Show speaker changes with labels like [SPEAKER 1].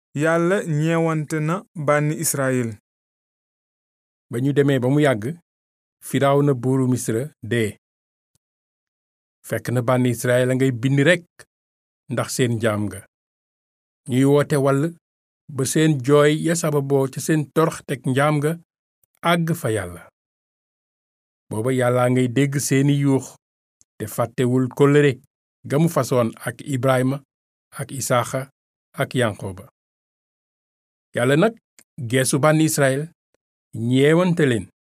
[SPEAKER 1] yàlla ñeewante na bànni israyil
[SPEAKER 2] ba ñu demee ba mu yàgg firawna buuru misra dee fekk na bànni israel a ngay bind rekk ndax seen jaam nga ñuy woote wall ba seen jooy ya sababoo ca seen torox teg njaam nga àgg fa yàlla booba yàllaa ngay dégg seeni yuux te fàttewul kóllëre ga mu fasoon ak ibrahima ak isaaxa ak yanqooba yàlla nag geesu bànni israel ñeewante leen